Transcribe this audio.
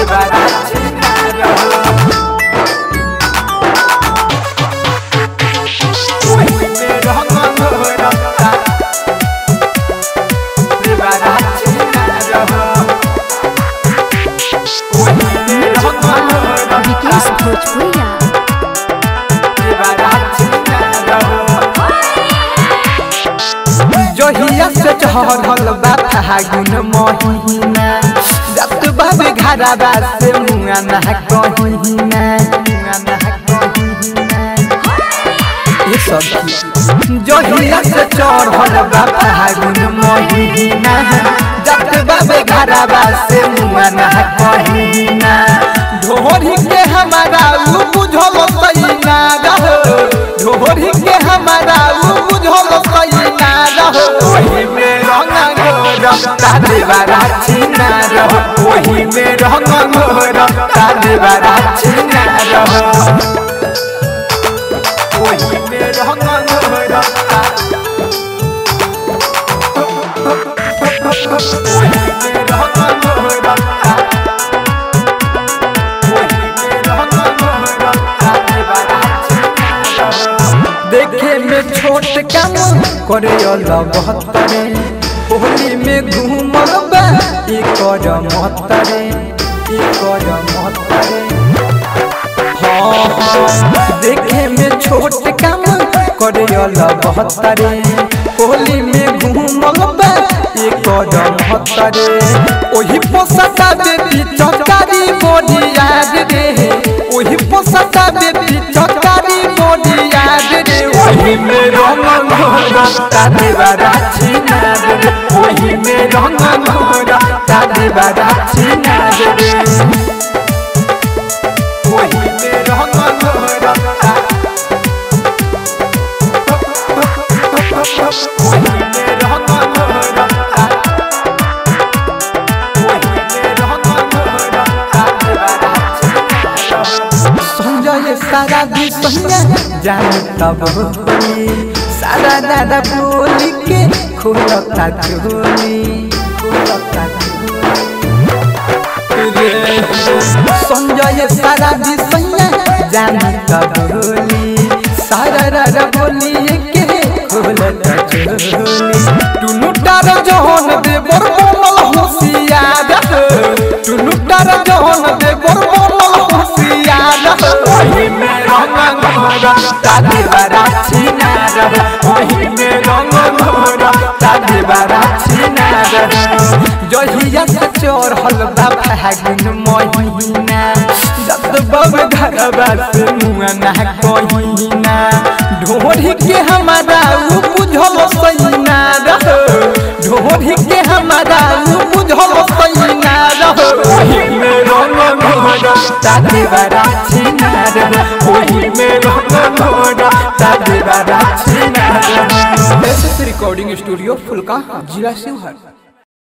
देवारा छिनार ओही में रंग घोरता देवारा छिनार ओही में रंग घोरता विकेश भोजपुरिया देवारा छिनार जहिया से चढ़ल बा फागुन महीना जत बाबे घरबा से मुआ ना कहीना मुआ ना कहीना ये सब जहिया से चढ़ल बा फागुन महीना जत बाबे घरबा से मुआ ना कहीना ढोरी के हमारा उ बुझल सैना रहो ढोरी के हमारा उ बुझल सैना रहो ओही में रंग गोरता देवारा छिना रहो ओही में रंग गोरता देवारा छिना रहो ओही में रंग गोरता ओही में रंग गोरता देखे में छोट कम करे बहत्तरे होली में घूमल बा ई कर महत्तरे ई कर महत्तरे हाँ हाँ देखे में छोट कम करे बहत्तरे होली में घूमल बा ई कर महत्तरे ओही पोसता बेटी चौकारी बोली याद रे ओही पोसता बेटी चौकारी बोली याद रे ओही में रंग घोरता देवारा छिना रे ओही में रंग घोरता देवारा छिना रे ओही में रंग घोरता ओही में रंग घोरता संजय सारा भी संजय जान तब होली सारा दादा बोली के खोलता चोली खोलता चोली संजय सारा भी संजय जान तब होली सारा दादा बोली के खोलता चोली टुनु टार जहन दे बर बोल होशियार टुनु टार जहन दे बर बोल होशियार ओही में रंग घोरा तादे बारा छिना रह ओही में रंग घोरा तादे बारा छिना रह जहिया से चढ़ल बा फागुन महीना जत बब घरबा से मुआ ना कहीना ढोरी के हमारा उ बुझल सैना रह ढोरी के हमारा उ बुझल सैना रह ओही में रंग घोरा तादे बारा छिना रह ओही में रंग घोरा तादे बारा छिना रह एस रिकॉर्डिंग स्टूडियो फुलका जिला शिवहर